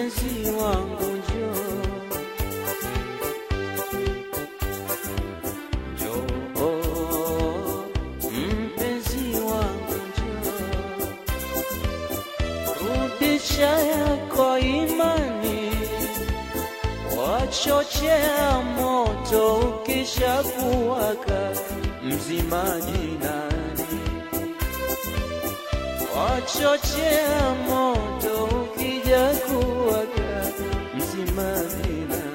mpenzi wangu njoo njoo mpenzi wangu njoo rudisha yako imani wachochea moto ukisha kuwaka mzimaji nani wachochea moto ukija kuwaka mzimaji nani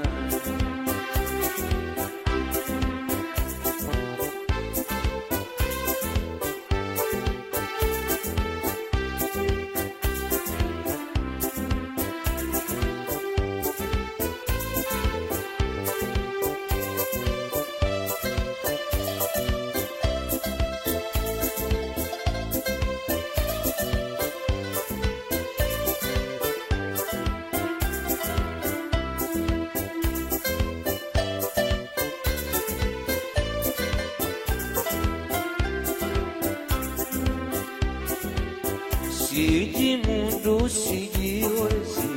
sijimudu sijiwezi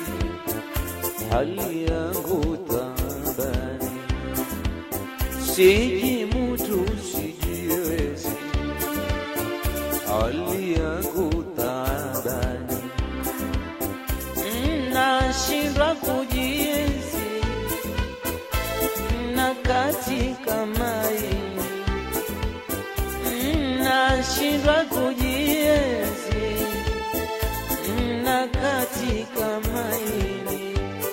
hali yangu tambani sijimudu sijiwezi hali yangu tambani nashindwa kujiezi na katika maini nashindwa kujiezi na katika maini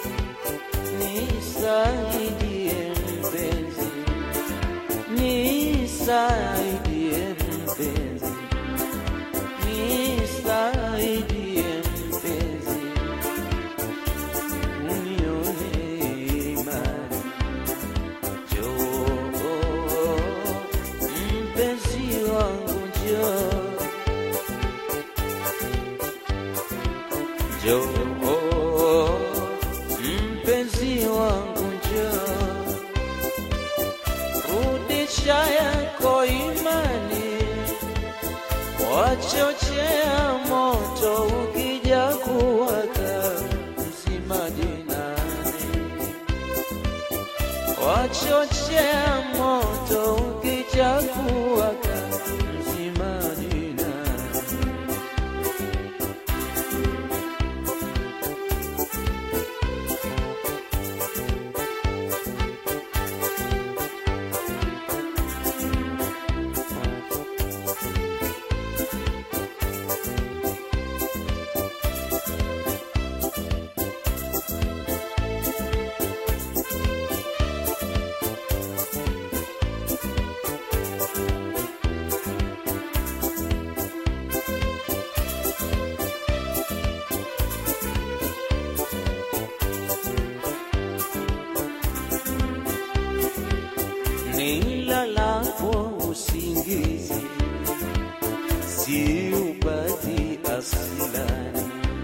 nisaidie mpenzi nisaidie mpenzi nisaidie mpenzi unione imani njoo mpenzi wangu njoo njoo mpenzi wangu njoo rudisha yako imani wachochea moto ukija kuwaka mzimaji nani wachochea moto ukija kuwaka mzimaji nani nilalapo usingizi siupati asilani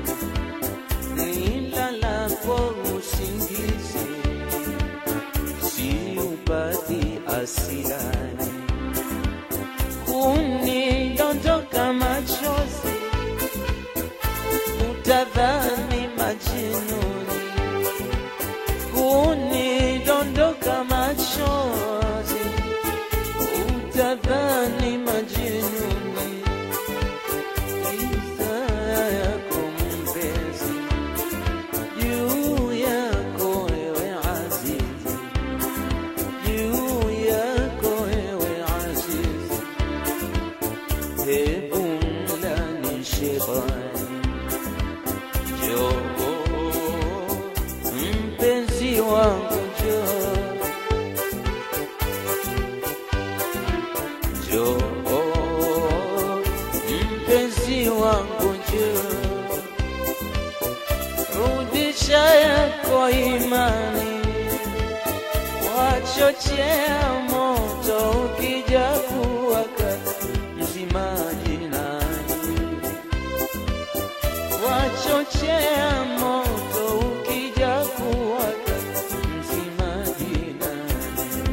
nilalapo usingizi siupati asilani kunidondoka machozi utadhani majinuni kunidondoka machozi utadhani majinuni isa yako mpenzi juu yako ewe azizi juu yako ewe azizi hebu mlani shetani njoo mpenzi wangu njoo njoo mpenzi wangu njoo rudisha yako imani wachochea moto ukija kuwaka mzimaji nani wachochea moto ukija kuwaka mzimaji nani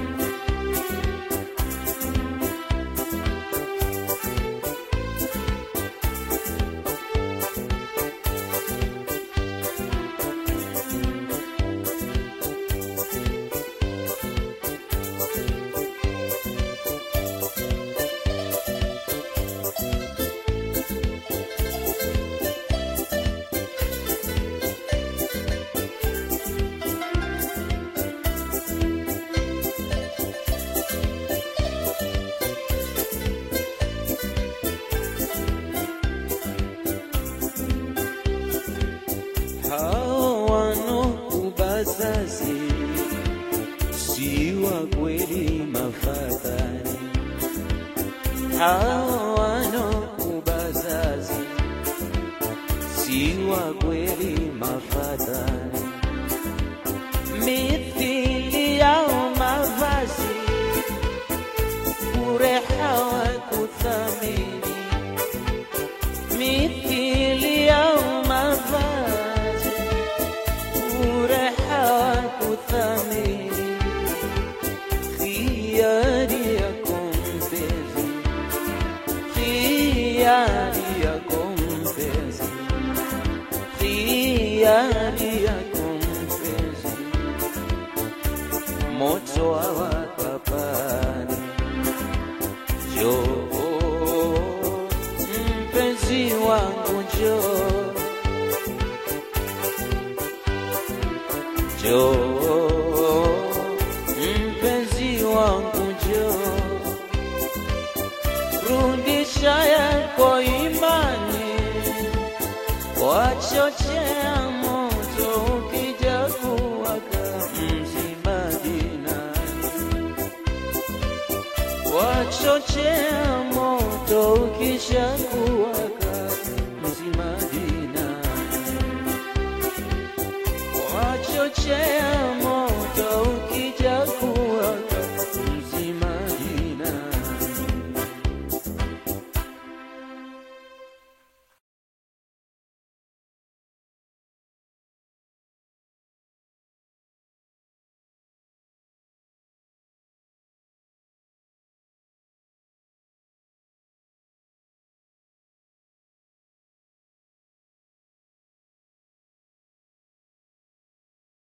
wanokubazazi si wa kweli mafadhali, hao wanokubazazi si wa kweli mafadhali, mithili yao mavazi bure hawakuthamini, mithili yao mavazi bure hawakuthamini, khiari yako mpenzi, khiari yako mpenzi, khiari yako mpenzi, moto wawaka pale Njoo mpenzi wangu, njoo njoo mpenzi wangu, njoo rudisha yako imani, wachochea moto ukija kuwaka mzima dinani wachochea moto ukisha kuwaka mzima dina wachochea